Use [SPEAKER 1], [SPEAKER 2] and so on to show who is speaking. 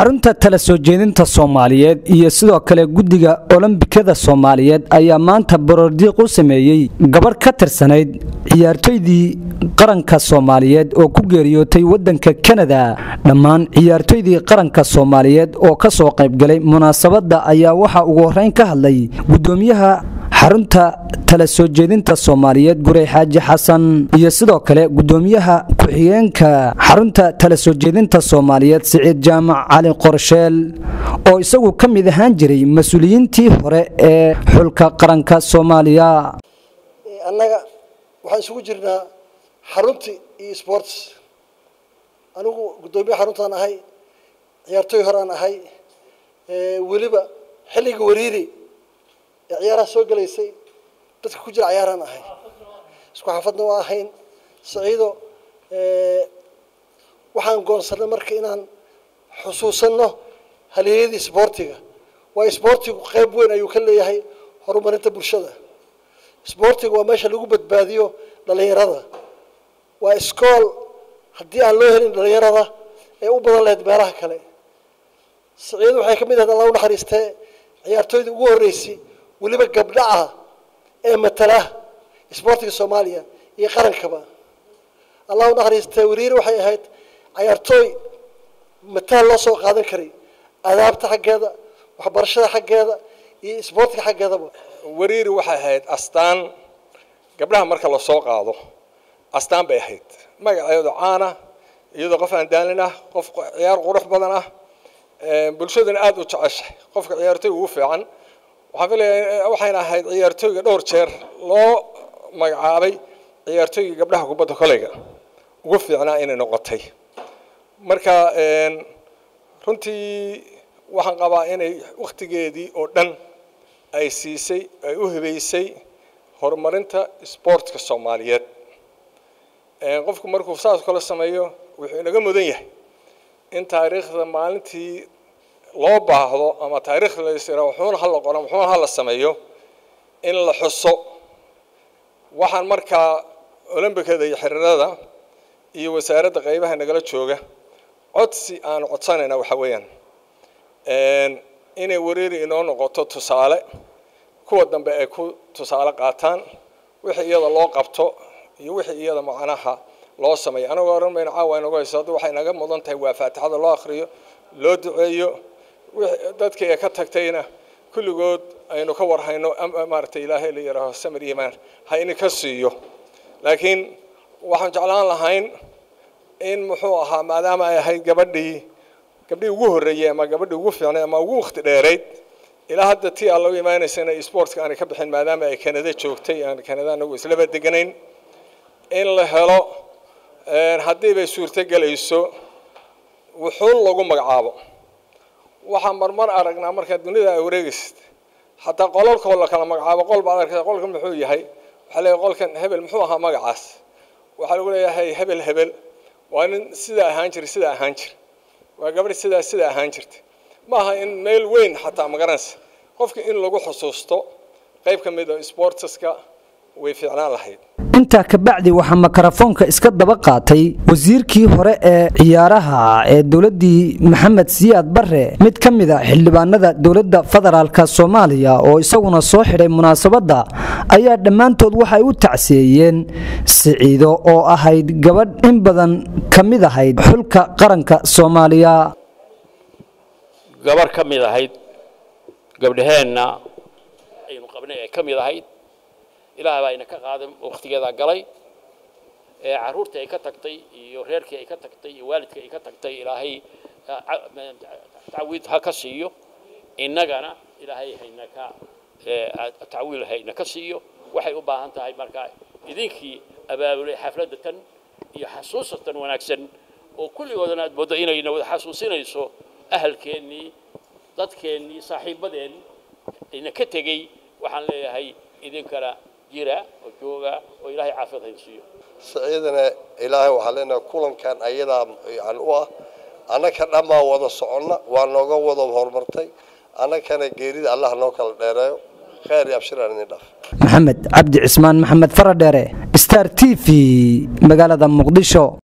[SPEAKER 1] xarunta tala soo jeedinta soomaaliyeed iyo sidoo kale guddiga olombikada soomaaliyeed ayaa maanta baroordiiq u sameeyey gabarh ka tirsanayd ciyaartoydii qaranka soomaaliyeed oo ku geeriyootay waddanka kanada dhammaan ciyaartoydii qaranka soomaaliyeed oo ka soo qaybgalay munaasabadda ayaa waxaa ugu horreyn ka hadlay guddoomiyaha xarunta tala soo jeedinta soomaaliyeed gurey xaaji xasan iyo sidoo kale guddoomiyaha ku-xigeenka xarunta tala soo jeedinta soomaaliyeed siciid jaamac cali qorsheel oo isagu ka mid ahaan jiray mas-uuliyiintii hore ee xulka qaranka soomaaliya
[SPEAKER 2] annaga waxaan isugu jirnaa xaruntii iyo sports anigu guddoomiye xaruntaan ahay ciyaartooy horaan ahay weliba xilliga wariiri ee ciyaaraha soo gelaysay dadka ku jira ciyaaraan ahay isku xaafadna waa ahayn saciido waxaan goonsanay marka inaan xusuusanno halyeeyadii sboortiga waayo sboortigu qayb weyn ayuu ka leeyahay horumarinta bulshada sboortiga waa meesha lagu badbaadiyo dhalinyarada waa iskool haddii aan loo helin dhalinyarada ee u badan lahayd meelaha kale saciido waxay ka mid ahayd alla u naxariistee ciyaartooydii ugu horreysay weliba gabdha ah ee matala sboortiga soomaaliya iyo qarankaba allah u naxariistee wariiri waxay ahayd cayaartooy mataal loo soo qaadan karay adaabta xaggeeda waxbarashada xaggeeda iyo sboortiga xaggeedaba
[SPEAKER 3] wariiri waxay ahayd astaan gabdhaha marka lasoo qaado astaan bay ahayd magaceedu caana iyadoo qof aan daalin ah qof ciyaar qurux badan ah bulshadana aada u jeceshay qofka ciyaartooy ugu fiican waxaan filayaa waxayna ahayd ciyaartooyga dhowr jeer loo magacaabay ciyaartooyga gabdhaha kubadda koleyga ugu fiicnaa inay noqotay marka runtii waxaan qabaa inay wakhtigeedii oo dhan ay siisay ay u hibeysay horumarinta sboortka soomaaliyeed qofku markuu saas kale sameeyo wuxuu inaga mudan yahay in taariikhda maalintii loo baahdo ama taariikhda lasira wuxuuna hala qoran wuxuuna hala sameeyo in la xuso waxaan markaa olombikada iyo xiriirada iyo wasaaradda qaybaha nagala jooga codsi aanu codsanayna waxa weeyaan inay wareeri inoo noqoto tusaale kuwa dambe ay ku tusaale qaataan wixii iyada loo qabto iyo wixii iyada macnaha loo sameeyo anagoo oran mayno caawa inagu hayso hadda waxay naga mudan tahay waa faatixada loo akhriyo loo duceeyo dadkii ay ka tagtayna kulligood aynu ka warhayno maaragtay ilaahay la yidhaaho samir iimaan ha ininka siiyo laakiin waxaan jeclaan lahayn in muxuu ahaa maadaama ay ahayd gabadhii gabdhii ugu horreeyey ama gabadhii ugu fiicnay ama ugu wakhti dheerayd ilaa hadda tii aan lagu imaanaysa inay sportka aanay ka bixin maadaama ay kanada joogtay aan kanada anagu islaba deganayn in la helo haddii bay suurto gelayso wuxuun lagu magacaabo waxaan marmar aragnaa markaa dunida ay wareegaysid xataa qolalkoo la kala magacaabo qol baad arkaysa qolkan muxuu yahay waxaa leeyahay qolkan hebel muxuu ahaa magacaas waxaa lagu leeyahay hebel hebel waa nin sidaa ahaan jira sidaa ahaan jira waa gabadh sidaa sidaa ahaan jirta ma aha in meel weyn xataa magaranaysa qofka in lagu xusuusto qayb ka mid a sportska way fiicnaan lahayd
[SPEAKER 1] intaa kabacdi waxaa makarafoonka iska daba qaatay wasiirkii hore ee ciyaaraha ee dowladdii maxamed siyaad barre mid ka mid a xildhibaanada dowladda federaalka soomaaliya oo isaguna soo xidhay munaasabadda ayaa dhammaantood waxay u tacsiyeeyeen siciido oo ahayd gabadh in badan ka mid ahayd xulka qaranka soomaaliya
[SPEAKER 4] gabarh ka mid ahayd gabdhaheenna aynu qabnay ee ka mid ahayd ilaah baa ina ka qaaday wakhtigeedaa galay ee carruurtii ay ka tagtay iyo reerkii ay ka tagtay iyo waalidkii ay ka tagtay ilaahay tacwiid ha ka siiyo innagana ilaahay hayna ka tacwiil hayna ka siiyo waxay u baahan tahay marka idinkii abaabulay xafladda tan iyo xasuusatan wanaagsan oo kulligoodana aad mooddo inayna wada xasuusinayso ahalkeennii dadkeennii saaxiibadeen ina ka tegey waxaan leeyahay idinkana jira oo jooga oo ilaahay caafiyad hayn siiyo
[SPEAKER 5] saciidana ilaahay waxaan leenahay kulankan ayadaa yani u ah annaka dhammaan wada soconna waa nooga wada horumartay annakana geerida allah noo kala dheereeyo khayr iyo abshiraan idin dhaaf
[SPEAKER 1] maxamed cabdi cismaan maxamed faradheere star t v magaalada muqdisho